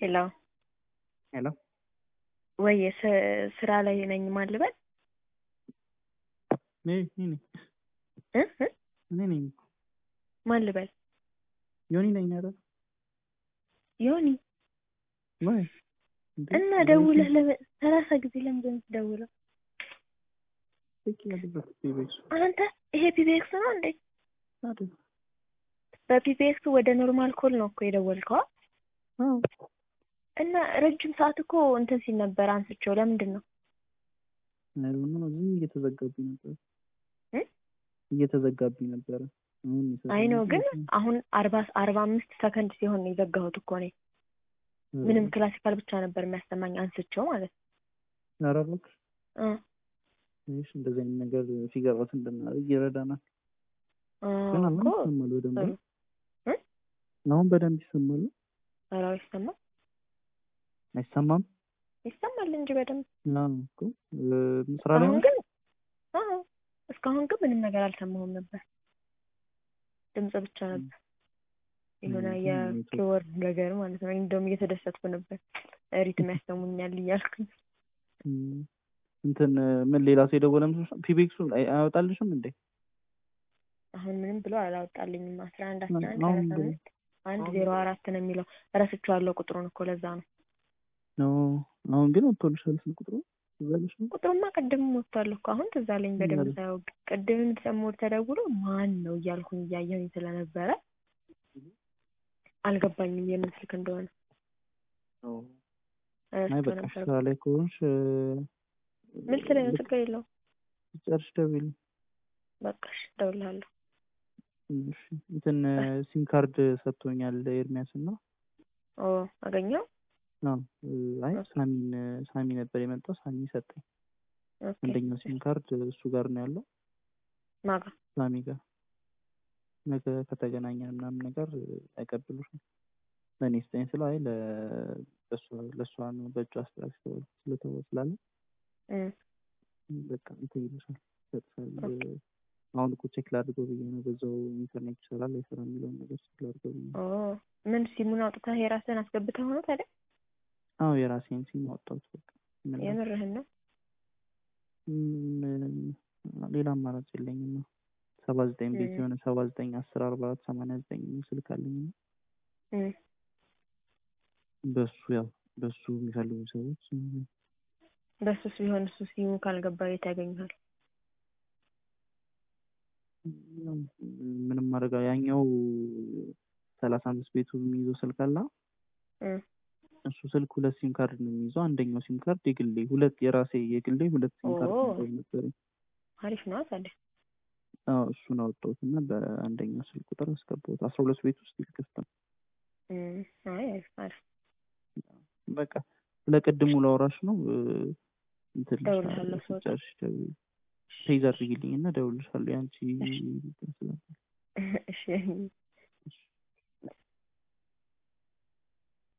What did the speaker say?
ሄሎ ሄሎ ወይ ስራ ላይ ነኝ ማን ልበል እኔ እኔ ነኝ እ እ እኔ ነኝ ማን ልበል ዮኒ ነኝ አይደል ዮኒ ወይ እንዴ? እና ደውለህ ለምን ሰላሳ ጊዜ ለምንድን ነው የምትደውለው ልክ ያለበት ቢቤክስ አንተ ይሄ ፒፒኤክስ ነው እንዴ አይደል? በፒፒኤክስ ወደ ኖርማል ኮል ነው እኮ የደወልከው አ? አዎ እና ረጅም ሰዓት እኮ እንትን ሲል ነበር አንስቼው ለምንድን ነው አይዶን ነው ዝም እየተዘጋብኝ ነበር እ? እየተዘጋብኝ ነበረ። አሁን ይሰራል አይ ነው እንጂ ግን እንትን- አሁን አርባ አርባ አምስት ሰከንድ ሲሆን ነው የዘጋሁት እኮ እኔ ምንም ክላሲካል ብቻ ነበር የሚያሰማኝ አንስቼው ማለት ኧረ እባክሽ እ ትንሽ እንደዚህ አይነት ነገር ፊገር አውት እንድናደርግ ይረዳናል። እ ግን አሁን እኮ ይሰማል በደንብ ጥሩ እ? አሁን በደንብ ይሰማል። ኧረ ይሰማል አይሰማም? ይሰማል እንጂ በደንብ ና እኮ እ፣ ስራ ላይ አሁን ነሽ? ግን አዎ እስካሁን ግን ምንም ነገር አልሰማሁም ነበር ድምጽ ብቻ ነበር የሆነ እ፣ የኪወርድ ነገር ማለት ነው እንደውም እየተደሰትኩ ነበር ሪትም ያሰሙኛል እያልኩኝ እም፣ እንትን ምን ሌላ ሰው የደወለ መስሎሽ? ፒቢኤክሱ አይ- አያወጣልሽም እንዴ? አሁን ምንም ብሎ አላወጣልኝም አስራ አንድ አስራ አንድ አሁን ሰላሳ አምስት አንድ ዜሮ አራት ነው የሚለው እረስቼዋለሁ ቁጥሩን እኮ ለዛ ነው ኖ አሁን ግን ወጥቶልሻል ስልክ ቁጥሩ ይዛልሽ ነው? ቁጥሩማ ቅድም ወጥቷል እኮ አሁን ትዝ አለኝ በደንብ ማለት? ሳየው ቅድምም ደግሞ ተደውሎ ማን ነው እያልኩኝ እያየሁኝ ስለነበረ አልገባኝም የምን ስልክ እንደሆነ አይ እረስቼው በቃ ነበር ስራ ላይ ከሆንሽ እ፣ ምን ስለኝ ነው ልክ ችግር የለውም ጨርሽ ደውይልኝ። በቃ እሺ እደውልልሃለሁ እሺ እንትን ሲም ካርድ ሰጥቶኛል ኤርሚያስ እና ኦ አገኘው አዎ እ፣ አይ ሳሚን ሳሚ ነበር የመጣው ሳሚ ሰጠኝ። ኦኬ አንደኛው ሲም ካርድ እሱ ጋር ነው ያለው ማጋ ሳሚ ጋር ነገ ከተገናኘን ምናምን ነገር አይቀብሉሽም። ለእኔ ስጠኝ ስለ አይ ለ- ለእሷ- ለእሷ ነው በእጇ አስተላልፍ ስለተወ ስላለ እም በቃ እንትን ይልሻል ይሰጥሻል። አሁን እኮ ቼክ ላድርገው ብዬ ነው በዛው ኢንተርኔት ይሰራል አይሰራ የሚለውን ነገር ቼክ ላድርገው ብዬ ነው። ኦ ምን ሲሙን አውጥተህ የራስህን አስገብተህ ሆኖ ታዲያ አዎ የራሴን ሲም አወጣሁት። በቃ ምን ላድርግ? የምርህን ነው ምን ሌላ አማራጭ የለኝም ነው ሰባ ዘጠኝ ቤት እም። የሆነ ሰባ ዘጠኝ አስር አርባ አራት ሰማንያ ዘጠኝ ስልክ አለኝ እና እም በሱ ያው በሱ የሚፈልጉ ሰዎች እም፣ በሱስ ቢሆን እሱ ሲሙ ካልገባ የት ያገኙሃል ያው ምንም ማድረግ ያኛው ሰላሳ አምስት ቤቱ የሚይዘው ስልክ አለ እም እሱ ስልክ ሁለት ሲም ካርድ ነው የሚይዘው። አንደኛው ሲም ካርድ የግሌ ሁለት የራሴ የግሌ ሁለት ሲም ካርድ ኦ። ነበር ነበረኝ። አሪፍ ነው ታዲያ አዎ እሱን አወጣሁት እና በአንደኛው ስልክ ቁጥር አስገባሁት። አስራ ሁለት ቤት ውስጥ ክፍት ነው። እም አይ አሪፍ አሪፍ በቃ ስለ ቅድሙ ላወራሽ ነው። እ፣ እንትን እደውልልሃለሁ ልሻለሁ ስወጣ። ስጨርሽ ደውዪ። ፔዝ አድርጊልኝ እና እደውልልሻለሁ። ያንቺ እንትን ስላለ እሺ